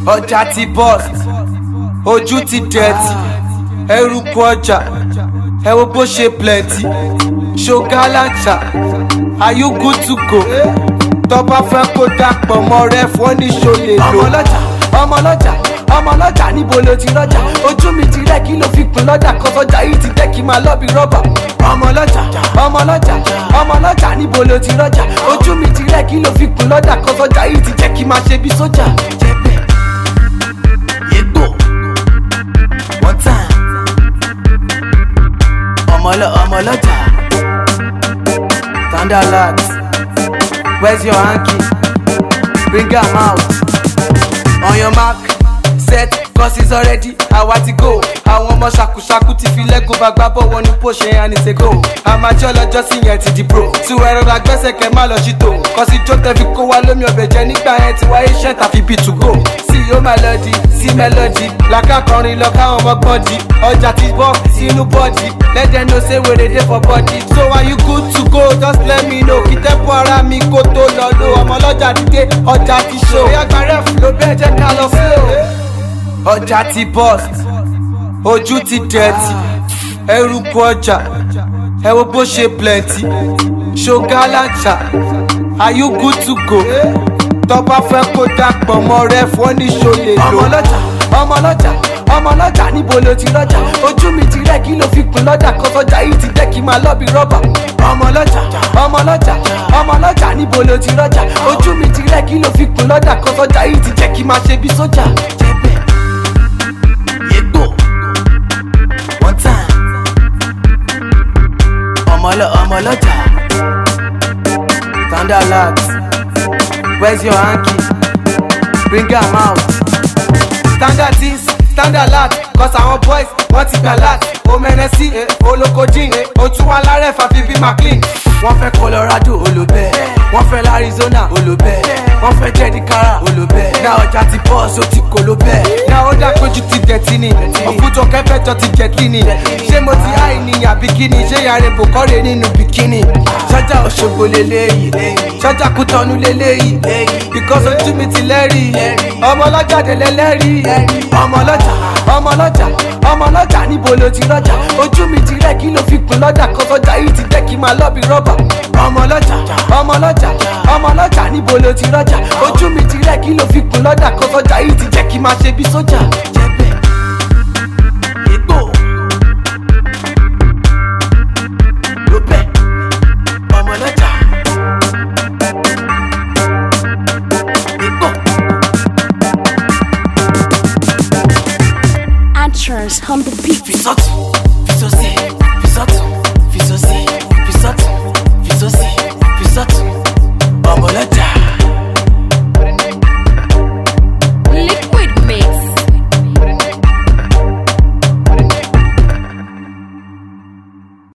ọjà ti burst ojú ti dẹ̀tì ẹrùkù ọjà ẹ wo bó ṣe plenty ṣogalanta are you good to go tọ́ba fẹ́ kó dàpọ̀ mọ́ rẹ fún ní ṣolè lò. ọmọlọ́jà ọmọlọ́jà ọmọlọ́jà níbo ló ti rọ́jà ojú mi ti rẹ́ kí ló fi kun lọ́jà kọ́sọ́jà yìí ti dẹ́ kí máa lọ́bi rọ́bà. ọmọlọ́jà ọmọlọ́jà ọmọlọ́jà níbo ló ti rọ́jà ojú mi ti rẹ́ kí ló fi kun lọ́jà kọ́sọ́jà yìí ti jẹ́ kí máa ṣe bí sójà. jẹ́bẹ̀ yégbò one time ọmọlọ ọmọlọ́jà standard where's your hanky bring am out on your mark set cause it's already àwa ti go àwọn ọmọ ṣàkúṣàkú ti fi lẹ́gùn bá gbá bọ̀ wọnú pòṣẹ àníṣekò àmàjọ lọ́jọ́ sí yẹn ti di pro tiwọn ẹ̀rọ la gbẹ́sẹ̀ kẹ́ má lọ ṣìtò kọ́sí jó tẹ́ fi kó wa lómi ọbẹ̀ jẹ nígbà yẹn ti wáyé ṣẹ́ tàfi bí to go sí yóò máa lọ di sí mélòdì làkàkọrin lọ káwọn ọmọ gbọ́n di ọjà ti bọ́ sínú bọ́ọ̀dì lẹ́dẹ̀ no say wèrè dey for body so are you good to go just let me know kí tẹ́pọ̀ ara mi kó tó lọ lo ọmọ ọlọ́jà dídé ọjà ti ṣó ìyàgbá rẹ̀ ló bẹ́ẹ̀ jẹ́ ká lọ slow ọjà ti burst ojú ti dẹ̀tì ẹrùkù ọjà ẹ wo bó ṣe plenty ṣogalanta are you good to go tọ́ba fẹ́ kó dàpọ̀ mọ́ rẹ fún ní ṣolè lò. ọmọlọ́jà ọmọlọ́jà ọmọlọ́jà níbo ló ti rọ́jà ojú mi ti rẹ́ kí ló fi kun lọ́jà kọ́sọ́jà yìí ti dẹ́ kí máa lọ́bi rọ́bà. ọmọlọ́jà ọmọlọ́jà ọmọlọ́jà níbo ló ti rọ́jà ojú mi ti rẹ́ kí ló fi kun lọ́jà kọ́sọ́jà yìí ti jẹ́ kí máa ṣe bí sójà. jẹ́bẹ̀ yégbò one time ọmọlọ ọmọlọ́jà standard where's your hanky bring am out standard things standard lat cause àwọn boys wọ́n ti gbà lat omenesi olokojin otuwa lárẹ̀ fàfi bí maclean wọ́n fẹ́ colorado olùbẹ́ wọ́n fẹ́ larizona olùbẹ́ wọ́n fẹ́ jẹ́díkàrà olùbẹ́ náà ọjà ti bọ́ọ̀sì ó ti kò ló bẹ́ẹ̀ náà ó dá péjú ti dẹ̀tí ni òkútọ̀ kẹfẹ́jọ ti jẹ́ kíni ṣé mo ti háì ní àbí kíni ṣé yàrá ìbò kọ́rẹ́ nínú bikini ṣọ́jà òṣogbo lélẹ́yìí ṣọ́jà kútọ́nù lélẹ́yìí because ojú mi ti lẹ́rìí ọmọ ọlọ́jàde lẹ́lẹ́rìí ọmọ ọlọ́jà ọmọ ọlọ́jà ọmọ ọlọ́jà níbo ló ti rọ́jà ojú mi ti rẹ́ kí ló fi kun lọ́jà kọ́sọ́jà yìí ti jẹ́ kí máa lọ́bi rọ́bà ọmọ ọlọ́jà ọmọ ọlọ́jà ọmọ ọlọ́jà níbo ló ti rọ́jà ojú mi ti rẹ́ kí ló fi kun lọ́jà kọ́sọ́jà yìí ti jẹ́ kí máa ṣe bí sójà. jẹ́bẹ̀ yégbò lóbẹ̀ ọmọ ọlọ́jà yégbò. Actress on the beat. Fisọ́tù, fisọ́sẹ̀, fisọ́tù.